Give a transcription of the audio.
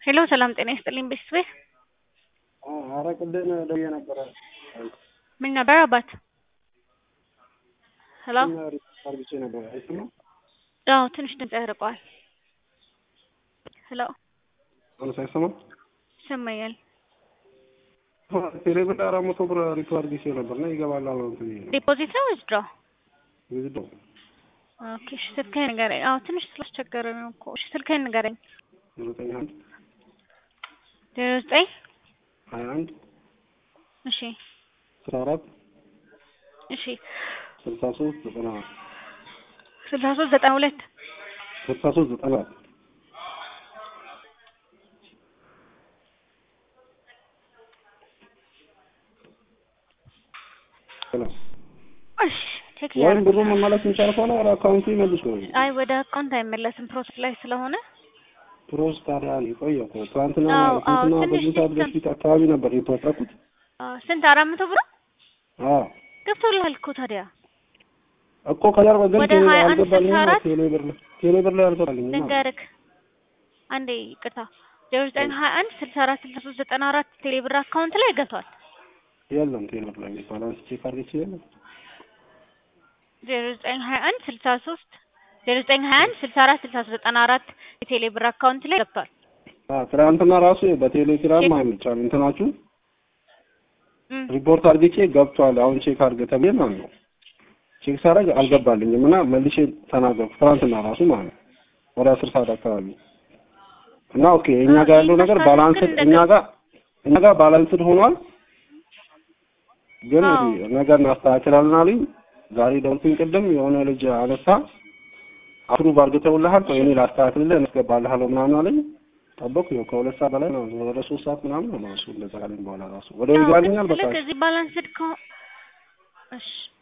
ሄሎ ሰላም ጤና ይስጥልኝ ቤተሰቤ ኧረ ቅድም ደውዬ ነበረ። ምን ነበር አባት? ሄሎ አርግቼ ነበር አይሰማም? አዎ ትንሽ ድምጽ ያርቀዋል። ሄሎ አሁንስ አይሰማም? ይሰማኛል። ቴሌ ብር አራት መቶ ብር ሪፖርት አርግቼ ነበር እና ይገባል አሁን እንትን ይሄ ነው ዲፖዚት ነው ወይስ ድሮ? ዊዝድሮ ኦኬ እሺ ስልክህን ንገረኝ። አዎ ትንሽ ስላስቸገረ ነው እኮ። እሺ ስልክህን ንገረኝ። ዘጠኝ አንድ ዜሮ ዘጠኝ ሀያ አንድ እሺ አስራ አራት እሺ ስልሳ ሶስት ዘጠና ስልሳ ሶስት ዘጠና ሁለት ስልሳ ሶስት ዘጠና እሺ ቼክ ወይም እያደረኩ ብሩ መመለስ የሚቻል ከሆነ ወደ አካውንቱ ይመልስ ነው። አይ ወደ አካውንት አይመለስም ፕሮሰስ ላይ ስለሆነ ፕሮስ ታዲያ የቆየ እኮ ትናንትና አዎ፣ አዎ፣ ትናንትና ትንሽ በዚህ ሰዓት ሲስተም- በፊት አካባቢ ነበር የተወጣኩት። አዎ፣ ስንት አራት መቶ ብር አዎ ገብቶልሃል እኮ ታዲያ እኮ ከጀርባ ግን ወደ ቴሌ- ሀያ አንድ አልገባልኝም። ስልሳ አራት ቴሌ ብር ላይ ቴሌ ብር ላይ አልገባልኝም። ልንገርክ አንዴ ይቅርታ ዜሮ ዘጠኝ ሀያ አንድ ስልሳ አራት ስልሳ ሶስት ዘጠና አራት ቴሌብር አካውንት ላይ ገብቷል። የለም ቴሌ ብር ላይ ባላንስ ቼክ አድርጌ የለም። ዜሮ ዘጠኝ ሀያ አንድ ስልሳ ሶስት ዜሮ ዘጠኝ ሀያ አንድ ስልሳ አራት ስልሳ ሶስት ዘጠና አራት የቴሌብር አካውንት ላይ ገብቷል። አዎ ትናንትና ራሱ በቴሌግራም አይመቻል እንትናችሁ እም፣ ሪፖርት አድርጌ ገብቷል አሁን ቼክ አድርገህ ተብዬ ማለት ነው። ቼክ ሳደርግ አልገባልኝም እና መልሼ ተናገርኩ ትናንትና ራሱ ማለት ነው ወደ አስር ሰዓት አካባቢ እና ኦኬ እኛ ጋር ያለው ነገር ይመስላል ባላንስድ ግን እኛ ጋር እኛ ጋር ባላንስድ ሆኗል። ግን አዎ። እዚህ ነገር እናስተካክላለን አሉኝ። ዛሬ ደውልኩኝ ቅድም የሆነ ልጅ አነሳ አፕሩቭ አድርገውልሃል ቆይ እኔ ላስተካክልልህ እናስገባልሃለሁ ምናምን አለኝ። ጠበቅኩ ይኸው ከሁለት ሰዓት በላይ ነው ወደ ሶስት ሰዓት ምናምን ነው እሱ እንደዛ ካለኝ በኋላ ራሱ ወደ አዎ፣ ይገባልኛል በቃ ልክ እዚህ ባላንስድ ከሆ እሺ